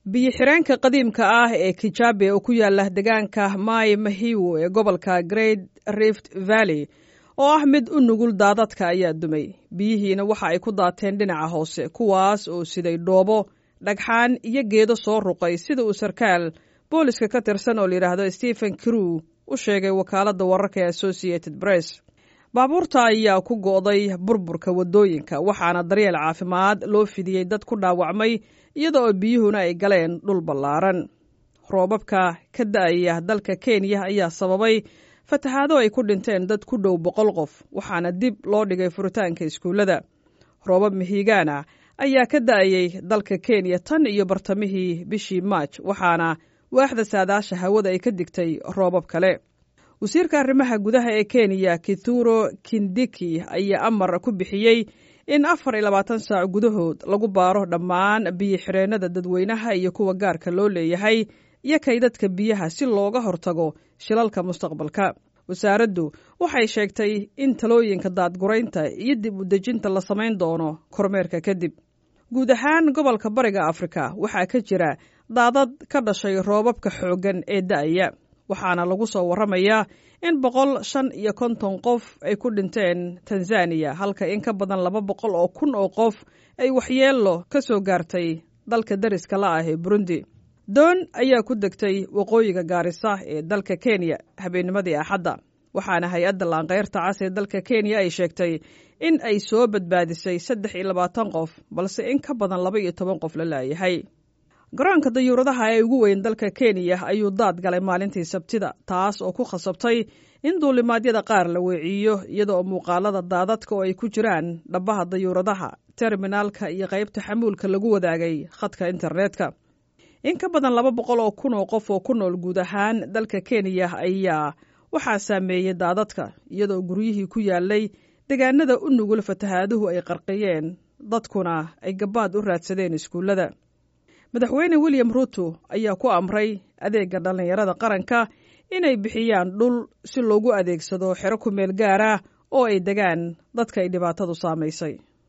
biyo-xireenka qadiimka ah ee kijabe oo ku yaala deegaanka mai mahiwo ee gobolka great rift valley oo ah mid u nugul daadadka ayaa dumay biyihiina waxa ay ku daateen dhinaca hoose kuwaas oo siday dhoobo dhagxaan iyo geedo soo ruqay sida uu sarkaal booliska ka tirsan oo layidhaahdo stephen crew u sheegay wakaaladda wararka ee associated press baabuurta ayaa ku go'day burburka waddooyinka waxaana daryeel caafimaad loo fidiyey dad ku dhaawacmay iyada oo biyuhuna ay galeen dhul ballaaran roobabka ka da'aya dalka kenya ayaa sababay fatahaado ay ku dhinteen dad ku dhow boqol qof waxaana dib loo dhigay furitaanka iskuullada roobab mihigaana ayaa ka da'ayey dalka kenya tan iyo bartamihii bishii maaj waxaana waaxda saadaasha hawada ay ka digtay roobab kale wasiirka arrimaha gudaha ee kenya kithuro kindiki ayaa amar ku bixiyey in afar iyo labaatan saac gudahood lagu baaro dhammaan biyo xireennada dadweynaha iyo kuwa gaarka loo leeyahay iyo kaydadka biyaha si looga hortago shilalka mustaqbalka wasaaraddu waxay sheegtay in talooyinka daadguraynta iyo dib u dejinta la samayn doono kormeerka kadib guud ahaan gobolka bariga afrika waxaa ka jira daadad ka dhashay roobabka xooggan ee da'aya waxaana lagu soo warramayaa in boqol shan iyo konton qof ay ku dhinteen tanzaniya halka in ka badan laba boqol oo kun oo qof ay waxyeello ka soo gaartay dalka dariska la ah ee burundi doon ayaa ku degtay waqooyiga gaarisa ee dalka kenya habeennimadii axadda waxaana hay-adda laanqeyrta cas ee dalka kenya ay sheegtay in ay soo badbaadisay saddex iyo labaatan qof balse in ka badan laba iyo toban qof la laayahay garoonka dayuuradaha ee ugu weyn dalka kenya ayuu daad galay maalintii sabtida taas oo ku khasabtay in duulimaadyada qaar la weeciyo iyada oo muuqaalada daadadka oo ay ku jiraan dhabbaha dayuuradaha terminaalka iyo qaybta xamuulka lagu wadaagay khadka internetka in ka badan laba boqol oo kun oo qof oo ku nool guud ahaan dalka kenya ayaa waxaa saameeyey daadadka iyadoo guryihii ku yaalay deegaanada u nugul fatahaaduhu ay qarqiyeen dadkuna ay gabaad u raadsadeen iskuullada madaxweyne william ruto ayaa ku amray adeegga dhallinyarada qaranka inay bixiyaan dhul si loogu adeegsado xero ku meel gaar ah oo ay degaan dadka ay dhibaatadu saamaysay